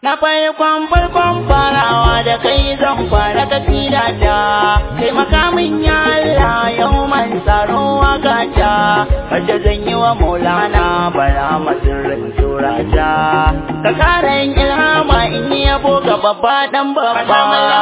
Na farkon farkon farawa da kai zan fara kasida ta Kai makamin ya Allah yau man tsaro waka ta Wacce zan yi wa maulana bara masirin tura ta Ka kara yin ilhama in yi yabo ga babba dan babba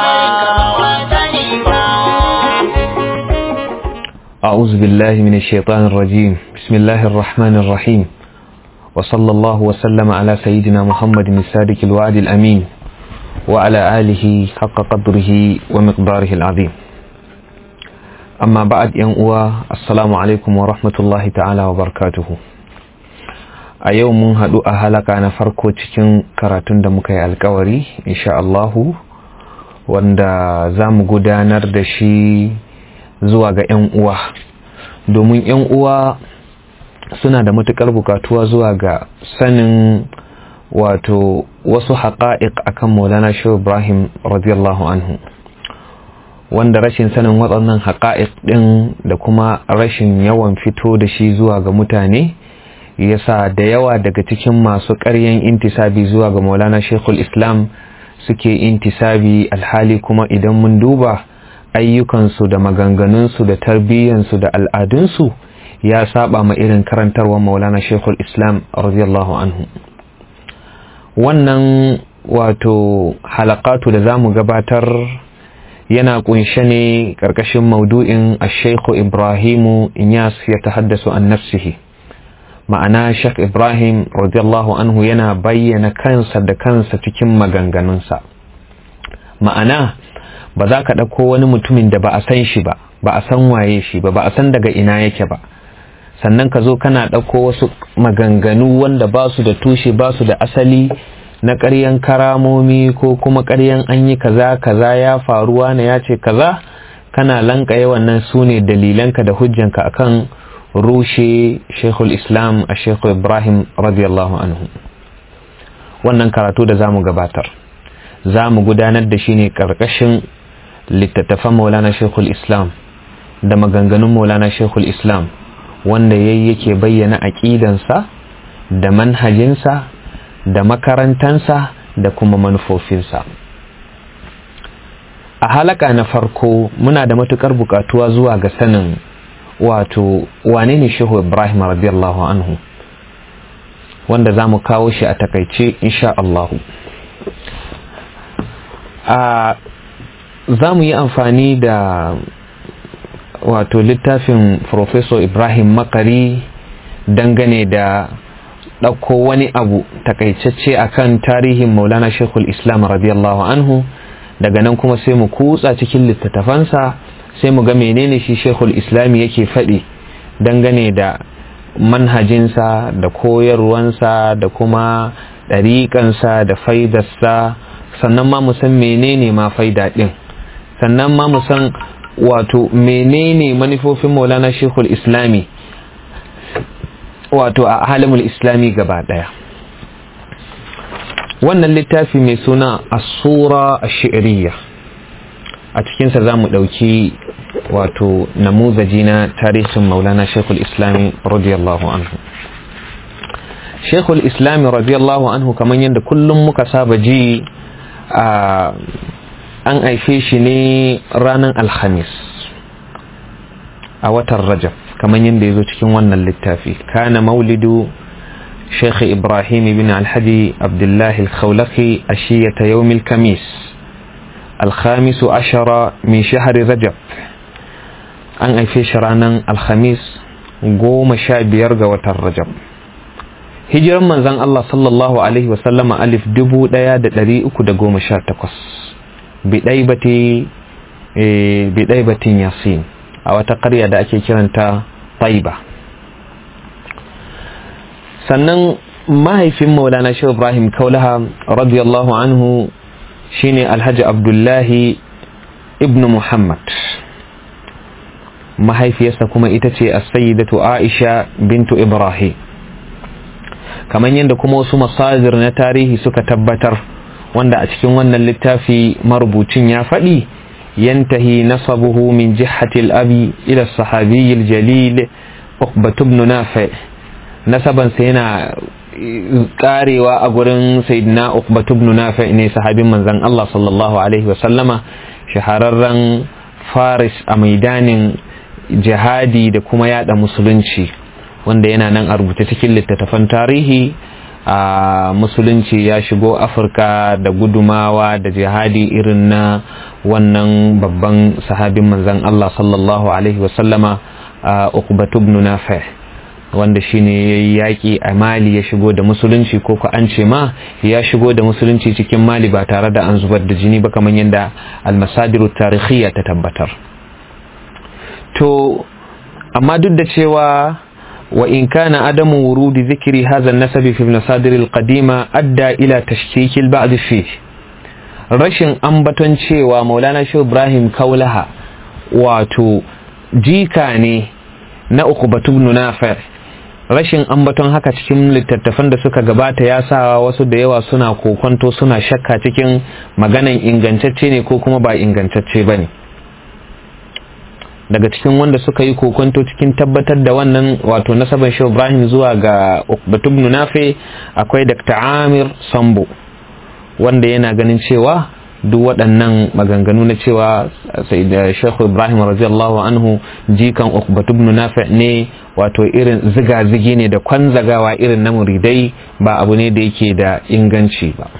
أعوذ بالله من الشيطان الرجيم بسم الله الرحمن الرحيم وصلى الله وسلم على سيدنا محمد الصادق الوعد الأمين وعلى آله حق قدره ومقداره العظيم أما بعد ينقوى السلام عليكم ورحمة الله تعالى وبركاته a yau mun haɗu a halaka na farko cikin karatun da muka yi alkawari insha Allahu wanda za mu gudanar da shi zuwa ga 'yan uwa domin 'yan uwa suna da matuƙar bukatuwa zuwa ga sanin wato wasu haƙa'iq akan maulana shehu ibrahim radiyallahu anhu wanda rashin sanin waɗannan haƙa'iq ɗin da kuma rashin yawan fito da shi zuwa ga mutane yasa da yawa daga cikin masu ƙaryan intisabi zuwa ga maulana shekul islam suke intisabi alhali kuma idan mun duba ayyukansu da maganganunsu da tarbiyyansu da al'adunsu ya saba ma irin karantarwar maulana shekul islam radiyallahu anhu wannan wato halakatu da za mu gabatar yana kunshe ne ƙarƙashin maudu'in a shekhu ibrahimu inyas ya ta haddasa an nafsihi ma'ana shek ibrahim radiyallahu anhu yana bayyana kansa da kansa cikin maganganunsa ma'ana ba za ka ɗauko wani mutumin da ba a san shi ba ba a san waye shi ba ba a san daga ina yake ba sannan ka zo kana ɗauko wasu maganganu wanda ba su da tushe ba su da asali na ƙaryan karamomi ko kuma ƙaryan an yi kaza kaza ya faruwa na ya ce kaza kana lankaye wannan su ne dalilanka da hujjanka akan rushe shekul islam a shekul ibrahim radiyallahu anhu wannan karatu da za mu gabatar za mu gudanar da shi ne ƙarƙashin littattafan maulana shekul islam da maganganun maulana shekul islam wanda yayi yake bayyana aƙidansa da manhajinsa da makarantansa da kuma manufofinsa a halaka na farko muna da matukar bukatuwa zuwa ga sanin wato wane ne shehu ibrahim radiyallahu anhu wanda za mu kawo shi a takaice insha Allahu a za mu yi amfani da wato littafin Professor Ibrahim Makari dangane da ɗauko wani abu takaitacce akan tarihin Maulana Shekul Islam radiyallahu anhu daga nan kuma sai mu kutsa cikin littattafansa sai mu ga menene shi Shekul Islami yake faɗi dangane da manhajinsa da koyarwansa da kuma ɗariƙansa da faidarsa sannan ma mu san menene ma faida ɗin sannan ma mu san wato menene manufofin maulana shekul islami wato a halimul islami gaba daya wannan littafi mai suna asura a shi'iriya a cikinsa za mu ɗauki wato namuzaji na tarihin maulana shekul islami radiyallahu anhu shekul islami radiyallahu anhu kamar yadda kullum muka saba ji a an haife shi ne ranar alhamis a watan rajab kamar yadda ya zo cikin wannan littafi kana maulidu sheikh ibrahim bin alhaji abdullahi alkhawlaki a shiyata yawmil kamis alhamisu ashara min shahari rajab an haife shi ranar alhamis goma sha biyar ga watan rajab hijiran manzan allah sallallahu alaihi wasallama alif dubu daya da dari uku da goma sha takwas bidaibatin yasin a wata ƙarya da ake kiranta taiba sannan mahaifin maulana shi ibrahim kaulaha radiyallahu anhu shine alhaji abdullahi ibn muhammad mahaifiyarsa kuma ita ce as-sayyidatu aisha bintu ibrahim kamar yadda kuma wasu masajir na tarihi suka tabbatar wanda a cikin wannan littafi marubucin ya faɗi yantahi nasabuhu min jihatil abi ila sahabiyyil jalil uqbat ibn nafi nasaban sa yana karewa a gurin sayyidina Uqbatu ibn Nafi ne sahabin manzon Allah sallallahu alaihi wa sallama shahararren Faris a maidanin jihadi da kuma yada musulunci wanda yana nan a rubuce cikin littattafan tarihi a musulunci ya shigo afirka da gudumawa da jihadi irin na wannan babban sahabin manzan Allah sallallahu alaihi wasallama a Uqbatu ibn Nafi wanda shine yayi yaki a Mali ya shigo da musulunci ko ko an ce ma ya shigo da musulunci cikin Mali ba tare da an zubar da jini ba kamar yadda al-masadiru tarihiyya ta tabbatar to amma duk da cewa وإن كان عدم ورود ذكر هذا النسب في المصادر القديمة أدى إلى تشكيك البعض فيه rashin ambaton cewa maulana shi ibrahim kaulaha wato jika ne na ukubatu ibn nafir rashin ambaton haka cikin littattafan da suka gabata ya sa wasu da yawa suna kokonto suna shakka cikin maganan ingantacce ne ko kuma ba ingantacce ba ne daga cikin wanda suka yi kokonto cikin tabbatar da wannan wato nasaban shi Ibrahim zuwa ga Uqbatu ibn Nafi akwai Dr. Amir Sambo wanda yana ganin cewa duk waɗannan maganganu na cewa Sheikh Ibrahim radiyallahu anhu jikan Uqbatu ibn Nafi ne wato irin ziga-zigi ne da kwanzagawa irin na muridai ba abu ne da yake da inganci ba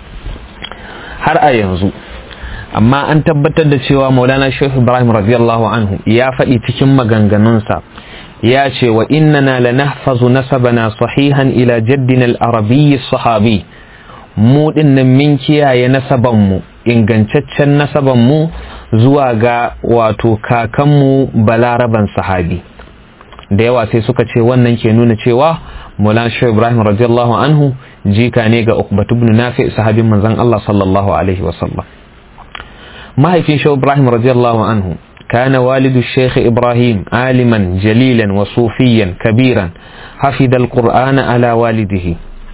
har a yanzu amma an tabbatar da cewa maulana shehu ibrahim radiyallahu anhu ya faɗi cikin maganganunsa ya ce wa innana lanahfazu nasabana sahihan ila jaddina al-arabiyyi sahabi mu dinnan min kiyaye nasabanmu ingantaccen nasabanmu zuwa ga wato kakanmu balaraban sahabi da yawa sai suka ce wannan ke nuna cewa maulana shehu ibrahim radiyallahu anhu jika ne ga ukbatu ibn nafi sahabin manzon Allah sallallahu alaihi wasallam mahaifin shehu ibrahim radiyallahu anhu كان والد الشيخ إبراهيم عالما جليلا وصوفيا كبيرا حفظ القرآن على والده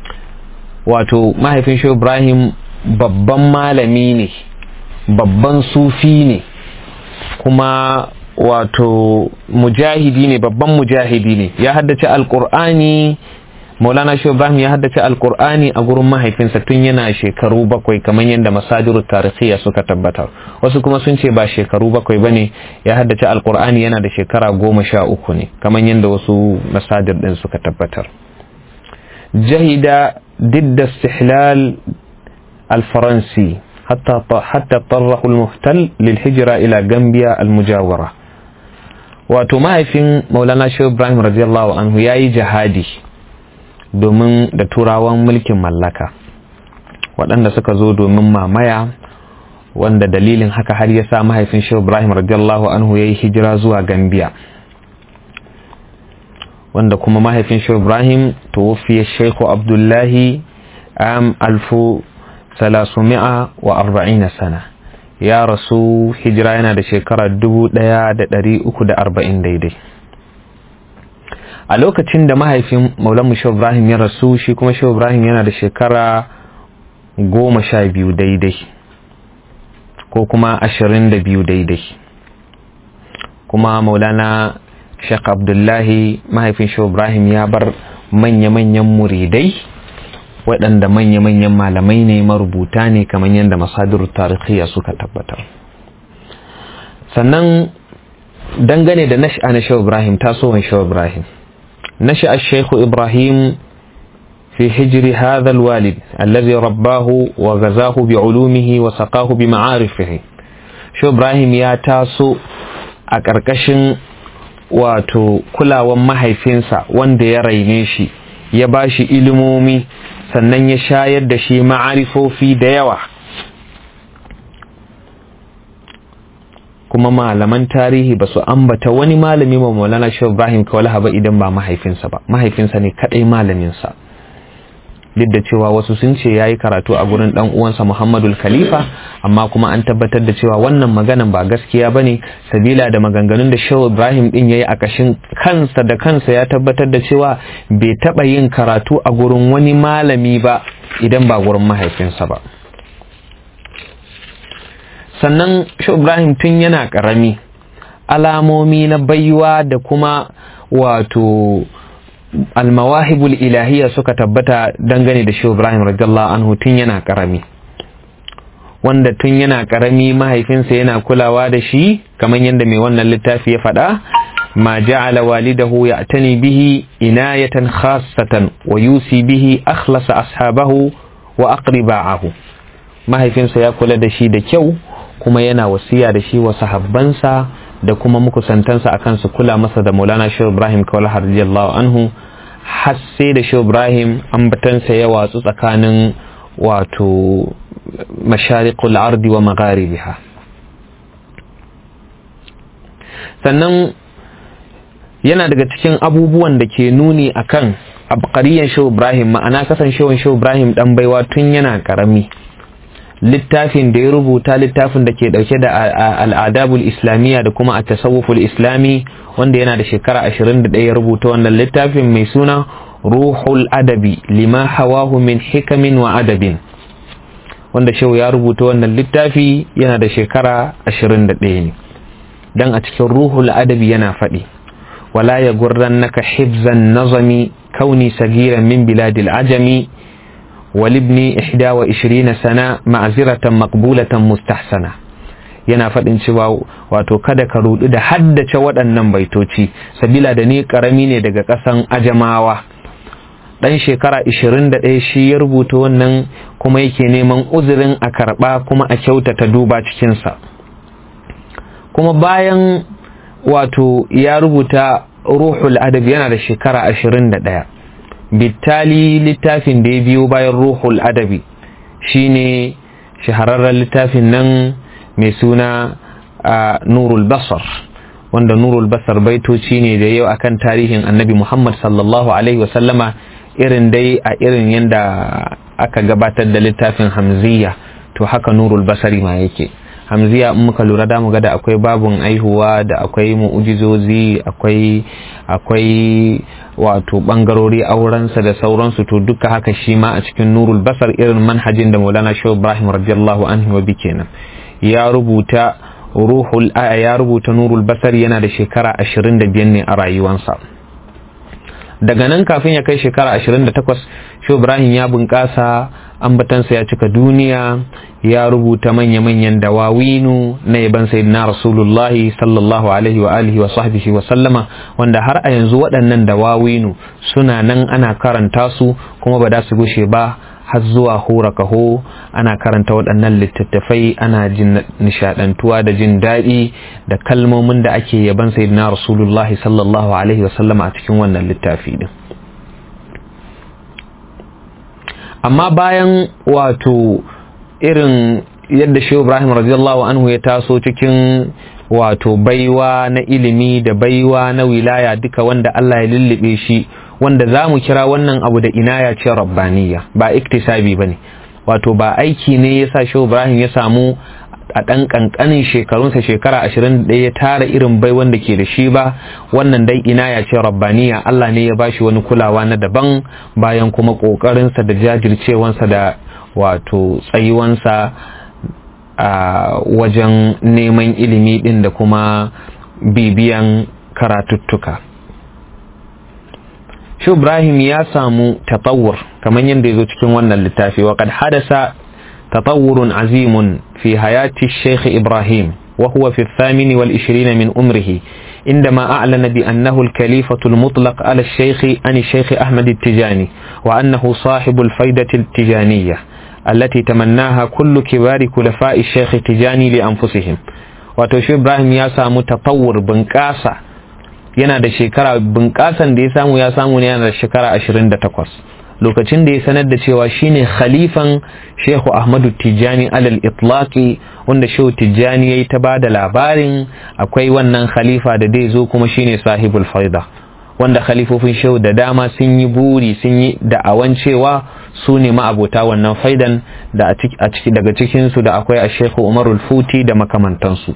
wato mahaifin shi Ibrahim babban malami ne babban sufi ne kuma wato mujahidi ne babban mujahidi ne ya haddace alkur'ani maulana shi ibrahim ya haddace alkur'ani a gurin mahaifinsa tun yana shekaru bakwai kamar yadda masadiru tarihiya suka tabbatar wasu kuma sun ce ba shekaru bakwai ba ne ya haddace alkur'ani yana da shekara goma sha uku ne kamar yadda wasu masadir din suka tabbatar jahida ضد استحلال الفرنسي حتى حتى اضطره المحتل للهجرة إلى غامبيا المجاورة wato mahaifin maulana shehu ibrahim radiyallahu anhu ya yi jihadi domin da turawan mulkin mallaka waɗanda suka zo domin mamaya wanda dalilin haka har ya sa mahaifin shehu ibrahim radiyallahu anhu ya yi hijira zuwa gambiya wanda kuma mahaifin shehu ibrahim tuwafiyar shehu abdullahi am alfu salasumi'a wa arba'ina sana ya rasu hijira yana da shekara dubu ɗaya da ɗari uku da arba'in daidai a lokacin da mahaifin maulanmu shehu ibrahim ya rasu shi kuma shehu ibrahim yana da shekara goma sha biyu daidai ko kuma ashirin da biyu daidai kuma maulana Sheikh Abdullahi mahaifin Shehu Ibrahim ya bar manya-manyan muridai waɗanda manya-manyan malamai ne marubuta ne kamar yadda masadir tarihiya suka tabbatar sannan dangane da nash'a na Shehu Ibrahim tasowar Shehu Ibrahim nash'a Sheikh Ibrahim في حجر هذا الوالد الذي رباه وغزاه بعلومه وسقاه بمعارفه شو إبراهيم يا تاسو أكركشن wato kulawan mahaifinsa wanda ya raine shi ya ba shi ilimomi sannan ya shayar da shi ma'arifofi da yawa kuma malaman tarihi ba su ambata wani malami ma maulana shi ibrahim kawalaha ba idan ba mahaifinsa ba mahaifinsa ne kadai malaminsa duk da cewa wasu sun ce ya yi karatu a gurin dan uwansa Muhammadul Khalifa amma kuma an tabbatar da cewa wannan maganan ba gaskiya ba ne sabila da maganganun da Shehu Ibrahim din ya yi a kashin kansa da kansa ya tabbatar da cewa bai taɓa yin karatu a gurin wani malami ba idan ba gurin mahaifinsa ba sannan Shehu Ibrahim tun yana ƙarami alamomi na baiwa da kuma wato almawahibul ilahiyya suka tabbata dangane da shehu ibrahim radiyallahu anhu tun yana karami wanda tun yana karami mahaifinsa yana kulawa da shi kamar yadda mai wannan littafi ya faɗa ma ja'ala walidahu ya'tani bihi inayatan khassatan wa yusi bihi akhlasa ashabahu wa aqriba'ahu mahaifinsa ya kula da shi da kyau kuma yana wasiya da shi wa sahabbansa da kuma makusantansa akan su kula masa da Maulana Shehu Ibrahim Kawala radiyallahu anhu har sai da Shehu Ibrahim ambatansa ya watsu tsakanin wato mashariqul ardi wa magharibiha sannan yana daga cikin abubuwan da ke nuni akan abqariyan Shehu Ibrahim ma'ana kasancewan Shehu Ibrahim dan baiwa tun yana karami littafin da ya rubuta littafin da ke dauke da al'adabul islamiyya da kuma a tasawuful islami wanda yana da shekara 21 ya rubuta wannan littafin mai suna ruhul adabi lima hawahu min hikamin wa adabin wanda shehu ya rubuta wannan littafi yana da shekara 21 ne dan a cikin ruhul adabi yana faɗi wala ya gurrannaka hibzan nazami kauni sagiran min biladil ajami walibni ihda wa ishirina sana ma'aziratan maqbulatan mustahsana yana faɗin cewa wato kada ka rudu da haddace waɗannan baitoci sabila da ni ƙarami ne daga ƙasan ajamawa ɗan shekara 21 shi ya rubuta wannan kuma yake neman uzurin a karɓa kuma a kyautata duba cikinsa kuma bayan wato ya rubuta ruhul adab yana da shekara 21 bittali littafin da ya biyo bayan ruhul adabi shine shahararren littafin nan mai suna a nurul basar wanda nurul basar baitoci ne da yau akan tarihin annabi muhammad sallallahu alaihi wasallama irin dai a irin yadda aka gabatar da littafin hamziya to haka nurul basari ma yake hamziya in muka lura da mu ga da akwai babun aihuwa da akwai mu'ujizozi akwai akwai wato bangarori aurensa da sauransu to duka haka shi ma a cikin nurul basar irin manhajin da maulana shehu ibrahim radiyallahu anhu wa kenan ya rubuta ruhul aya ya rubuta nurul basar yana da shekara 25 ne a rayuwansa daga nan kafin ya kai shekara 28 shehu ibrahim ya bunƙasa ambatansa ya cika duniya ya rubuta manya-manyan dawawinu na yaban sayyidina rasulullahi sallallahu alaihi wa alihi wa sahbihi wa sallama wanda har a yanzu waɗannan dawawinu suna nan ana karanta su kuma ba da su gushe ba har zuwa hura kaho ana karanta waɗannan littattafai ana jin nishadantuwa da jin daɗi da kalmomin da ake yaban sayyidina rasulullahi sallallahu alaihi wa sallama a cikin wannan littafi din amma bayan wato irin yadda shehu ibrahim radiyallahu anhu ya taso cikin wato baiwa na ilimi da baiwa na wilaya duka wanda Allah ya lullube shi wanda za mu kira wannan abu da inaya ce rabbaniya ba iktisabi ba ne wato ba aiki ne ya sa shehu ibrahim ya samu a ɗan ƙanƙanin shekarunsa shekara ashirin da ya tara irin bai wanda ke da shi ba wannan dai ina ya ce rabbaniya Allah ne ya bashi wani kulawa na daban bayan kuma ƙoƙarinsa da jajircewansa da wato tsayuwansa a wajen neman ilimi ɗin da kuma bibiyan karatuttuka shi ibrahim ya samu tatawur kamar yadda ya zo cikin wannan littafi wa kad hadasa تطور عظيم في حياة الشيخ إبراهيم وهو في الثامن والعشرين من أمره عندما أعلن بأنه الكليفة المطلق على الشيخ عن الشيخ أحمد التجاني وأنه صاحب الفيدة التجانية التي تمناها كل كبار كلفاء الشيخ التجاني لأنفسهم وتوشي إبراهيم ياسا متطور بنكاسة yana da shekara bunƙasan da ya samu ya samu ne yana da shekara 28 lokacin da ya sanar da cewa shine khalifan shehu ahmadu tijjani alal itlaqi wanda shehu tijjani ya yi ta ba da labarin akwai wannan khalifa da dai zo kuma shine sahibul faida wanda khalifofin shehu da dama sun yi buri sun yi da'awan cewa su ne ma'abota wannan faidan da a ciki daga cikinsu da akwai a shehu umarul futi da makamantansu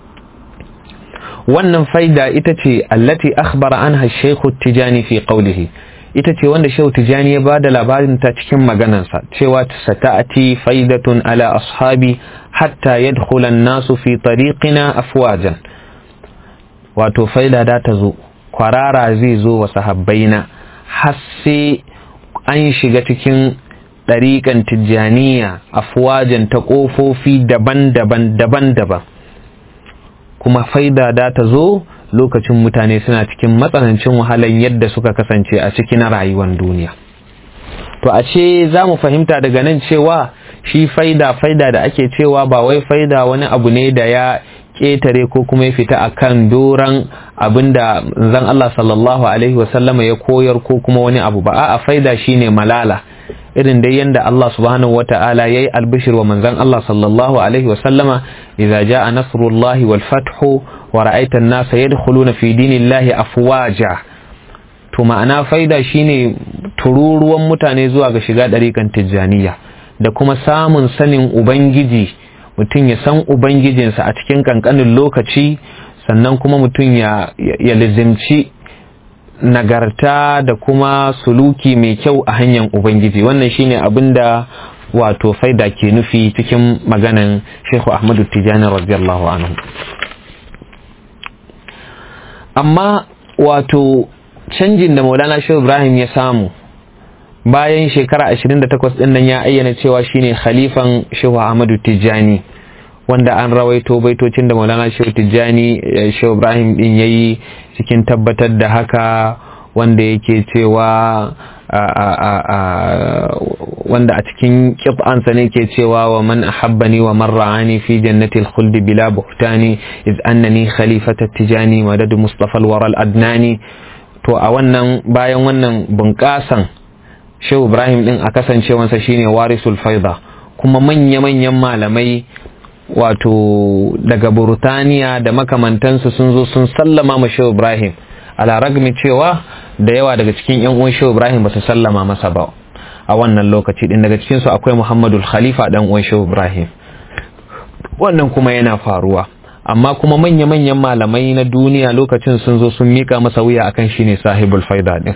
wannan faida ita ce allati akhbara anha shehu tijjani fi qawlihi ita ce wanda shehu tijani ya ba da labarin ta cikin maganansa cewa sata'ati faidatun ala ashabi hatta yadkhula nasu fi tariqina afwajan wato faida da ta zo kwarara zai zo wa sahabbaina har sai an shiga cikin ɗariƙan tijjaniya afuwajen ta ƙofofi daban-daban daban-daban kuma faida da ta zo lokacin mutane suna cikin matsanancin wahalan yadda suka kasance a cikin rayuwar duniya to a ce za mu fahimta daga nan cewa shi faida faida da ake cewa ba wai faida wani abu ne da ya ƙetare ko kuma ya fita a kan doron abinda zan Allah sallallahu alaihi wasallama ya koyar ko kuma wani abu ba a faida shine malala irin dai yanda Allah subhanahu wata'ala yayi albishir wa manzon Allah sallallahu alaihi wasallama idza jaa nasrullahi wal fathu wa ra'aita an-nasa yadkhuluna fi dinillahi afwaja to ma'ana faida shine tururuwan mutane zuwa ga shiga ɗarikan tijjaniya da kuma samun sanin ubangiji mutum ya san ubangijinsa a cikin kankanin lokaci sannan kuma mutum ya, ya lizimci nagarta da kuma suluki mai kyau a hanyar ubangiji wannan shine abin da wato faida ke nufi cikin maganan shehu ahmadu tijjani radiyallahu anhu amma wato canjin da maulana shehu ibrahim ya samu bayan shekara 28 din nan ya ayyana cewa shine khalifan shehu ahmadu tijjani wanda an rawaito baitocin da maulana shehu tijjani shehu ibrahim din yayi cikin tabbatar da haka wanda yake cewa wanda a cikin kit'ansa ne ke cewa wa man ahabbani wa man ra'ani fi jannati al-khuldi bila buhtani iz annani khalifata tijani madad mustafa al-wara al-adnani to a wannan bayan wannan bunƙasan shehu ibrahim din a kasancewansa shine warisul faida kuma manya-manyan malamai wato daga burtaniya da makamantansu sun zo sun sallama ma shehu ibrahim ala ragmi cewa da yawa daga cikin yan uwan shehu ibrahim ba su sallama masa ba a wannan lokaci din daga cikinsu akwai muhammadul khalifa dan uwan shehu ibrahim wannan kuma yana faruwa amma kuma manya-manyan malamai na duniya lokacin sun zo sun mika masa wuya akan shine sahibul faida din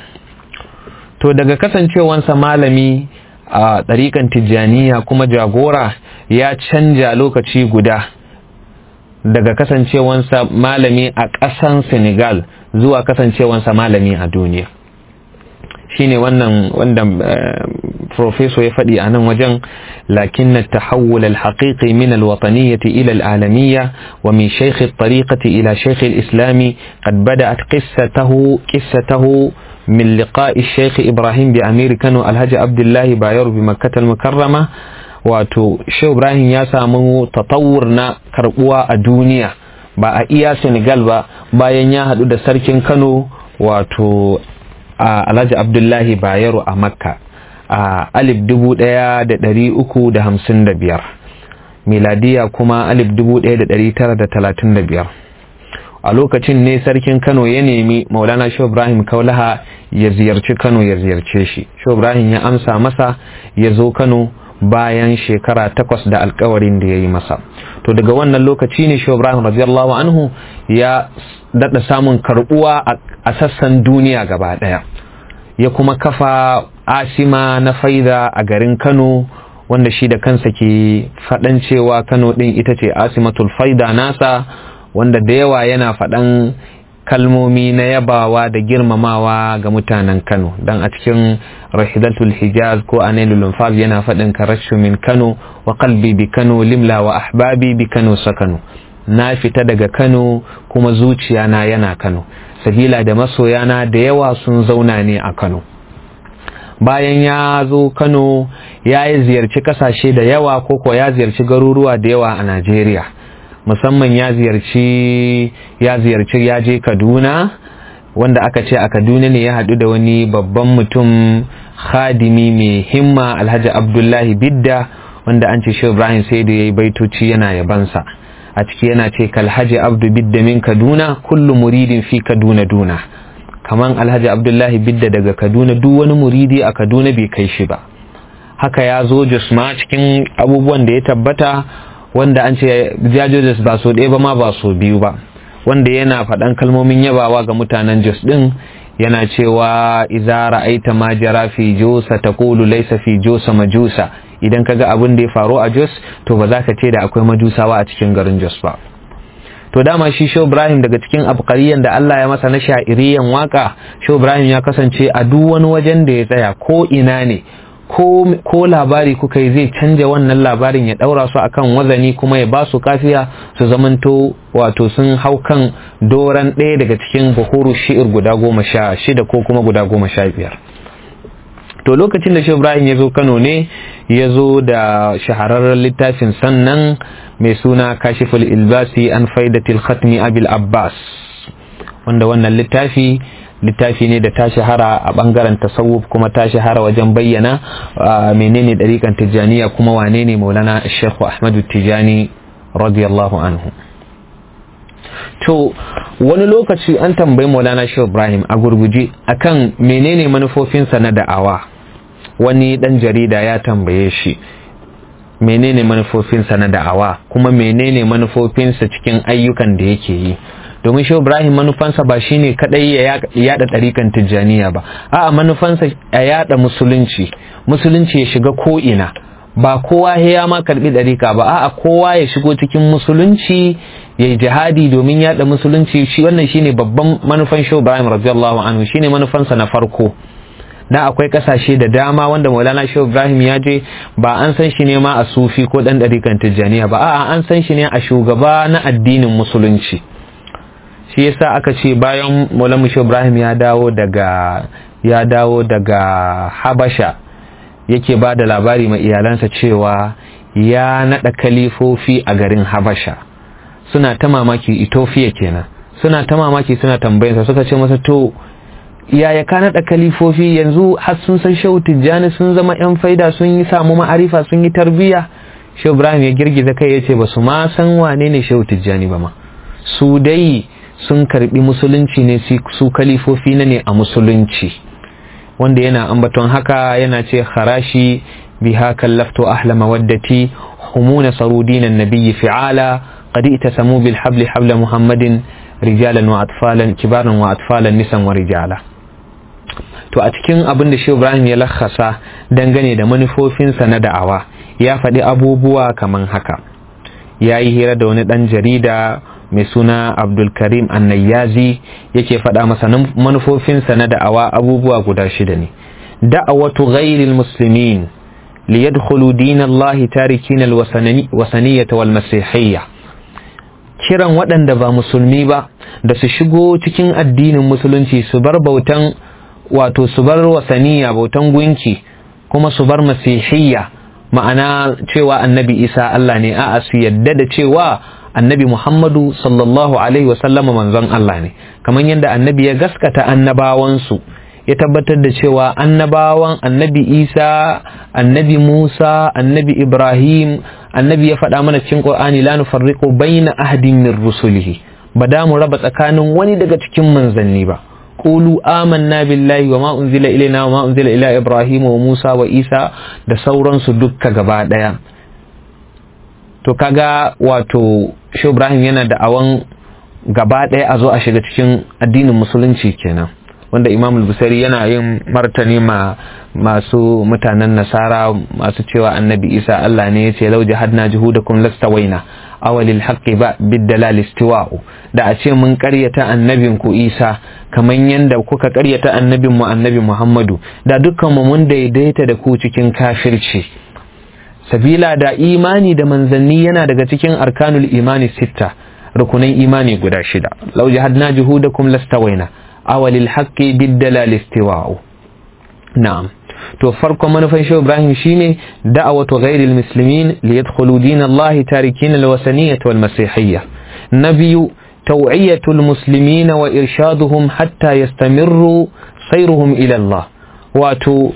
to daga kasancewansa malami a ɗariƙan tijjaniya kuma jagora ya canja lokaci guda daga kasancewansa malami a ƙasan senegal zuwa kasancewansa malami a duniya shine wannan wanda professor ya faɗi a nan wajen lakin na tahawul al-haqiqi min al-wataniyyati ila al-alamiyya wa min shaykh at-tariqati ila shaykh al-islami qad bada'at qissatahu qissatahu من لقاء الشيخ إبراهيم بأمير كانوا الهج عبد الله باير بمكة المكرمة wato shehu ibrahim ya samu tatawur na karbuwa a duniya ba a iya senegal ba bayan ya haɗu da sarkin kano wato a alhaji abdullahi bayero a makka a alif dubu ɗaya da ɗari uku da hamsin da biyar miladiya kuma alif dubu ɗaya da ɗari tara da talatin da biyar a lokacin ne sarkin kano ya nemi maulana shehu ibrahim kaulaha ya ziyarci kano ya ziyarce shi shehu ibrahim ya amsa masa ya zo kano bayan shekara takwas da alkawarin da ya yi masa to daga wannan lokaci ne shehu ibrahim radiyallahu anhu ya daɗa samun karɓuwa a sassan duniya gaba ɗaya ya kuma kafa asima na faida a garin kano wanda shi da kansa ke faɗan cewa kano ɗin ita ce asimatul faida nasa wanda da yawa yana faɗan kalmomi na yabawa da girmamawa ga mutanen Kano dan a cikin rahidatul hijaz ko anailul fab yana faɗin karashu min Kano wa qalbi bi Kano limla wa ahbabi bi Kano sakano na fita daga Kano kuma zuciya na yana Kano sabila da masoyana da yawa sun zauna ne a Kano bayan ya zo Kano ya yi ziyarci kasashe da yawa ko ko ya ziyarci garuruwa da yawa a Najeriya musamman ya ziyarci ya ziyarci ya je kaduna wanda aka ce a kaduna ne ya haɗu da wani babban mutum khadimi mai himma alhaji abdullahi bidda wanda an ce shi ibrahim sai da ya yi baitoci yana yabansa a ciki yana ce kalhaji abdu bidda min kaduna kullu muridin fi kaduna duna kaman alhaji abdullahi bidda daga kaduna duk wani muridi a kaduna bai kai shi ba haka ya zo jos ma cikin abubuwan da ya tabbata wanda an ce jajojes ba so ɗaya ba ma ba so biyu ba wanda yana faɗan kalmomin yabawa ga mutanen jos ɗin yana cewa iza ra'aita ma jara fi josa taqulu laysa fi josa majusa idan kaga abin da ya faru a jos to ba za ka ce da akwai majusawa a cikin garin jos ba to dama shi Shehu Ibrahim daga cikin abqariyan da Allah ya masa na sha'iriyan waka Shehu Ibrahim ya kasance a duk wani wajen da ya tsaya ko ina ne ko labari kuka yi zai canja wannan labarin ya daura su akan wazani kuma ya ba su kafiya su zamanto wato sun hau kan doran ɗaya daga cikin buhuru shi'ir guda goma sha shida ko kuma guda goma sha biyar to lokacin da shehu ibrahim ya zo kano ne ya zo da shahararren littafin sannan mai suna kashiful ilbasi an faidatil khatmi abil abbas wanda wannan littafi littafi ne da ta shahara a bangaren tasawuf kuma ta shahara wajen bayyana menene dariƙan tijjaniya kuma wane ne maulana shekhu ahmadu tijjani radiyallahu anhu to wani lokaci an tambayi maulana shehu ibrahim a gurguje akan menene manufofinsa na da'awa wani dan jarida ya tambaye shi menene manufofinsa na da'awa kuma menene manufofinsa cikin ayyukan da yake yi domin shehu ibrahim manufansa ba shine kadai ya yada ɗarikan tijjaniya ba a'a manufansa ya yada musulunci musulunci ya shiga ko'ina ba kowa ya ma karbi ɗarika ba a'a kowa ya shigo cikin musulunci ya yi jihadi domin yada musulunci shi wannan shine babban manufan shehu ibrahim radiyallahu anhu shine manufansa na farko na akwai kasashe da dama wanda maulana shehu ibrahim ya je ba an san shi ne ma a sufi ko dan ɗarikan tijjaniya ba a'a an san shi ne a shugaba na addinin musulunci shi yasa aka ce bayan Maulana Ibrahim ya dawo daga ya dawo daga Habasha yake ba da labari ma iyalansa cewa ya nada kalifofi a garin Habasha suna ta mamaki Ethiopia kenan suna ta mamaki suna tambayarsa suka ce masa to yaya ka nada kalifofi yanzu har sun san Shehu Tijjani sun zama yan faida sun yi samu ma'arifa sun yi tarbiyya Shehu Ibrahim ya girgiza kai ya ce ba su ma san wane ne Shehu Tijjani ba ma su dai sun karbi musulunci ne su kalifofi na ne a musulunci wanda yana ambaton haka yana ce harashi biha kallaftu ahla mawaddati humuna sarudinan nabiyyi fi'ala qad itasamu bil habli habla muhammadin rijalan wa atfalan kibaran wa atfalan nisan wa rijala to a cikin abin da Shehu Ibrahim ya lakhasa dangane da manufofinsa na da'awa ya faɗi abubuwa kaman haka ya yi hira da wani ɗan jarida mai suna abdulkarim annayyazi yake faɗa masa manufofinsa na da'awa abubuwa guda shida ne da'awatu ghairil muslimin liyadkhulu dinallahi tarikin alwasaniyyata wal masihiyya kiran waɗanda ba musulmi ba da su shigo cikin addinin musulunci su bar bautan wato su bar wasaniya bautan gunki kuma su bar masihiyya ma'ana cewa annabi isa Allah ne a'a su yadda da cewa annabi Muhammadu sallallahu Alaihi wasallama manzon Allah ne kamar yadda annabi ya gaskata annabawansu ya tabbatar da cewa annabawan annabi Isa annabi Musa annabi Ibrahim annabi ya faɗa mana cikin Qur'ani la nufarriqu baina ahadin min rusulihi ba da mu raba tsakanin wani daga cikin manzanni ba qulu amanna billahi wa ma unzila ilaina wa ma unzila ila Ibrahim wa Musa wa Isa da sauransu dukka gaba daya to kaga wato shi ibrahim yana da awan gaba ɗaya a zo a shiga cikin addinin musulunci kenan wanda imam busari yana yin martani ma masu mutanen nasara masu cewa annabi isa allah ne ya ce lau jihadna juhudakum lastawaina awalil haqqi ba biddalal istiwa'u da a ce mun karyata annabin ku isa kaman yanda kuka karyata annabin mu annabi muhammadu da dukkan mu mun daidaita da ku cikin kafirci sabila da imani da manzanni yana daga cikin arkanul imani sitta rukunan imani guda shida lau jahadna juhudakum lastawaina awalil haqqi biddalal istiwa'u na'am to farkon manufan shi Ibrahim shine da'awatu ghairil muslimin li yadkhulu dinallahi tarikin alwasaniyyah wal masihiyyah nabiyu توعية المسلمين وإرشادهم حتى يستمروا سيرهم إلى الله واتو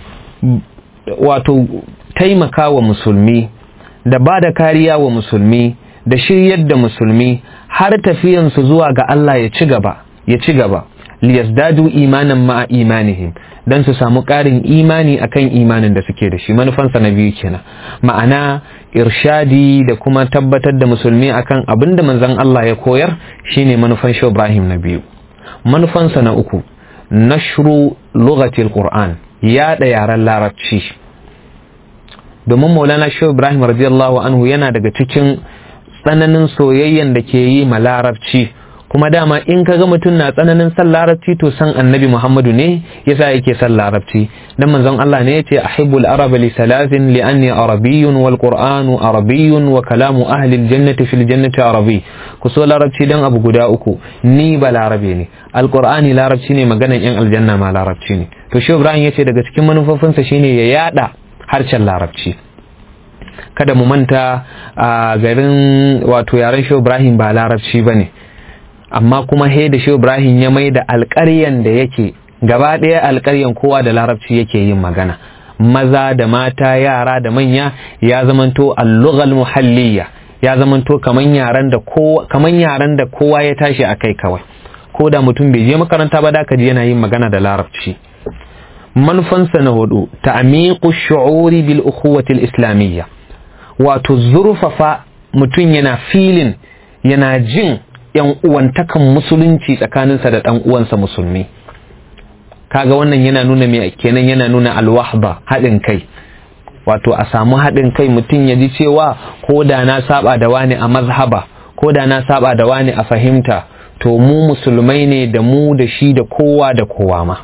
واتو taimaka wa musulmi da ba da kariya wa musulmi da shiryar da musulmi har tafiyansu zuwa ga Allah ya ci gaba ya ci gaba liyazdadu imanan ma'a imanihim dan su samu ƙarin imani akan imanin da suke da shi manufansa na biyu kenan ma'ana irshadi da kuma tabbatar da musulmi akan abin da manzon Allah ya koyar shine manufan shi Ibrahim na biyu manufansa na uku nashru lughatil qur'an yaɗa yaren larabci domin maulana shehu ibrahim radiyallahu anhu yana daga cikin tsananin soyayyen da ke yi ma larabci kuma dama in kaga mutum na tsananin san larabci to san annabi Muhammadu ne yasa yake san larabci dan manzon Allah ne yace ahibbul araba li salatin li anni arabiyyun wal qur'anu arabiyyun wa kalamu ahli al jannati fil jannati arabi ku so larabci dan abu guda uku ni ba larabe ne alqur'ani larabci ne maganan yan aljanna ma larabci ne to shi Ibrahim yace daga cikin manufofinsa shine ya yada harshen larabci kada mu manta a garin wato yaren shi Ibrahim ba larabci bane amma kuma he da shi Ibrahim ya mai da alƙaryan da yake gaba ɗaya alƙaryan kowa da larabci yake yin magana maza da mata yara da manya ya zamanto allughal muhalliya ya zamanto kaman yaran da kowa kaman yaran da kowa ya tashi a kai kawai ko da mutum bai je makaranta ba da ji yana yin magana da larabci manufansa na hudu ta'miqu shu'uri bil ukhuwati al islamiyya wato zurfafa mutum yana filin yana jin yan uwantakan musulunci tsakaninsa da ɗan uwansa musulmi kaga wannan yana nuna me kenan yana nuna alwahba haɗin kai wato a samu haɗin kai mutum ya ji cewa ko da na saba da wani a mazhaba ko da na saba da wani a fahimta to mu musulmai ne da mu da shi da kowa da kowa ma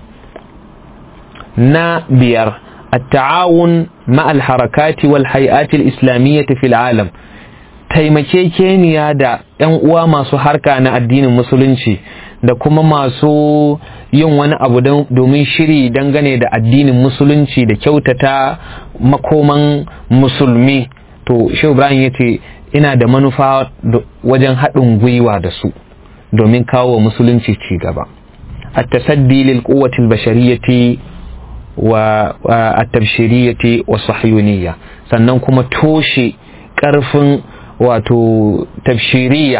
na biyar التعاون مع الحركات والهيئات الإسلامية في العالم taimakekeniya da 'yan uwa masu harka na addinin musulunci da kuma masu yin wani abu domin shiri dangane da addinin musulunci da kyautata makoman musulmi to shi ibrahim ya ce ina da manufa wajen haɗin gwiwa da su domin kawo wa musulunci ci gaba التصدي للقوة البشرية والتبشيرية والصهيونية sannan kuma toshe ƙarfin wato tafshiriya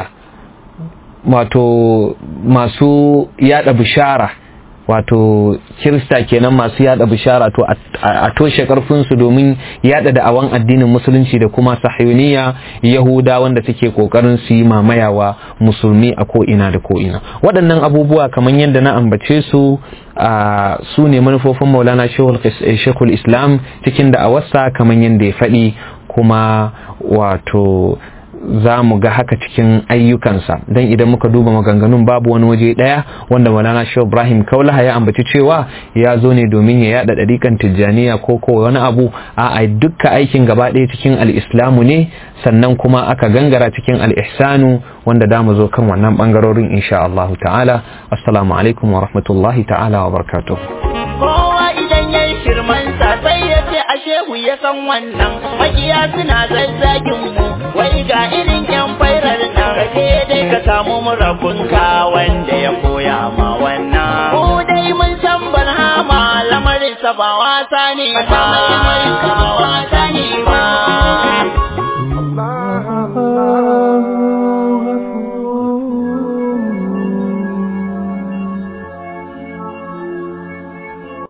wato masu yada bishara wato kirista kenan masu yada bishara to a toshe karfinsu domin yada da'awan addinin musulunci da kuma sahiyoniya yahuda wanda suke kokarin su yi mamayawa musulmi a ko'ina da ko'ina waɗannan abubuwa kamar yadda na ambace su a su ne manufofin maulana shekul islam cikin da'awarsa kamar yadda ya faɗi kuma wato za mu ga haka cikin ayyukansa don idan muka duba maganganun babu wani waje ɗaya wanda malana shi ibrahim kaulaha ya ambaci cewa ya zo ne domin ya yada ɗariƙan tijjaniya ko ko wani abu a dukka aikin gaba ɗaya cikin al'islamu ne sannan kuma aka gangara cikin al'ihsanu wanda da mu zo kan wannan ɓangarorin insha Allah ta'ala assalamu alaikum wa rahmatullahi ta'ala wa barakatuh kowa idan ya yi shirmansa sai ya ce a shehu ya san wannan makiya suna zazzagin mu wai ga irin yan fairar nan kaje dai ka samu murabunka wanda ya koya ma wannan mu dai mun san barhama lamarin sa ba wasa ne ba